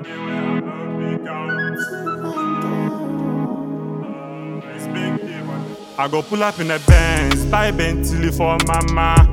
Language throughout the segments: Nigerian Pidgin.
day where I no fit count. Respectable. I go pull up in a Benz, buy Bentley for mama.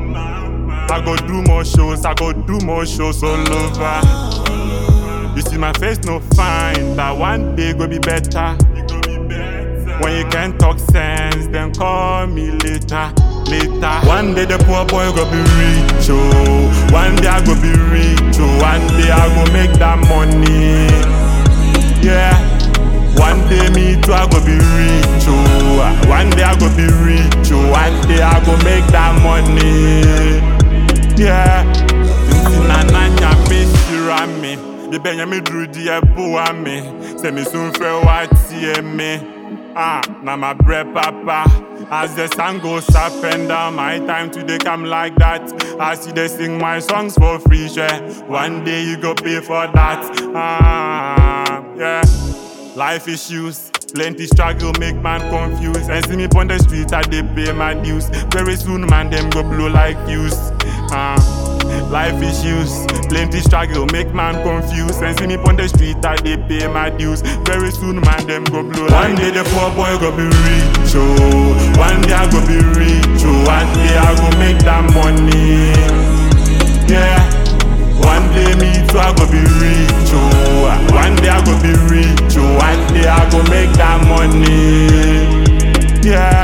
I go do more shows, I go do more shows all over. You see my face no fine, but one day go be better. When you can talk sense, then call me later, later. One day the poor boy go be rich, oh. One day I go be rich, oh. One day I go make that money, yeah. One day me too I go be rich, oh. One day I go be rich, oh. One day I go make that money, yeah. Nti na nanya me shira me, yebenya me duru di eboa me. Sɛ me sun fɛ watie me. Ah, na my bread papa. As the sun goes up and down, my time today come like that. As you they sing my songs for free, sure. One day you go pay for that. Ah, yeah. Life issues, plenty struggle make man confused. And see me on the street, I they pay my dues. Very soon, man, them go blow like fuse. Ah. Life issues, plenty struggle make man confused. And see me on the street, I they pay my dues. Very soon, man, them go blow One day the poor boy go be rich, oh. One day I go be rich, oh. One day I go make that money, yeah. One day me too I go be rich, oh. One day I go be rich, oh. One day I go make that money, yeah.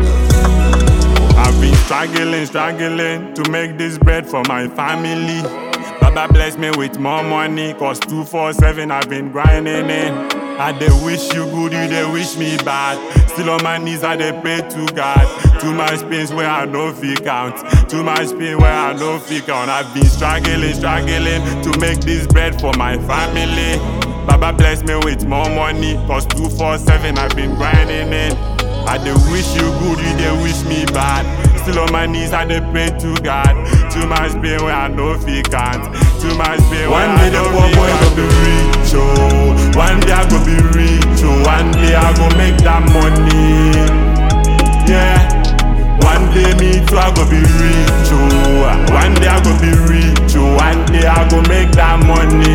I've been struggling, struggling to make this bread for my family. Baba bless me with more money, cause 247 I've been grinding in. I they wish you good, you they wish me bad. Still on my knees, I they pray to God. Too much pains where I no feel count. Too much pain where I no feel count. I've been struggling, struggling to make this bread for my family. Baba bless me with more money, cause 247 I've been grinding in. I dey wish you good, you dey wish me bad. Still on my knees, I dey pray to God. Too much pain where I no fit count. Too much pain where One I day the no poor fit boy count. go be rich, oh. One day I go be rich, oh. One day I go make that money, yeah. One day me too I go be rich, oh. One day I go be rich, oh. One day I go make that money,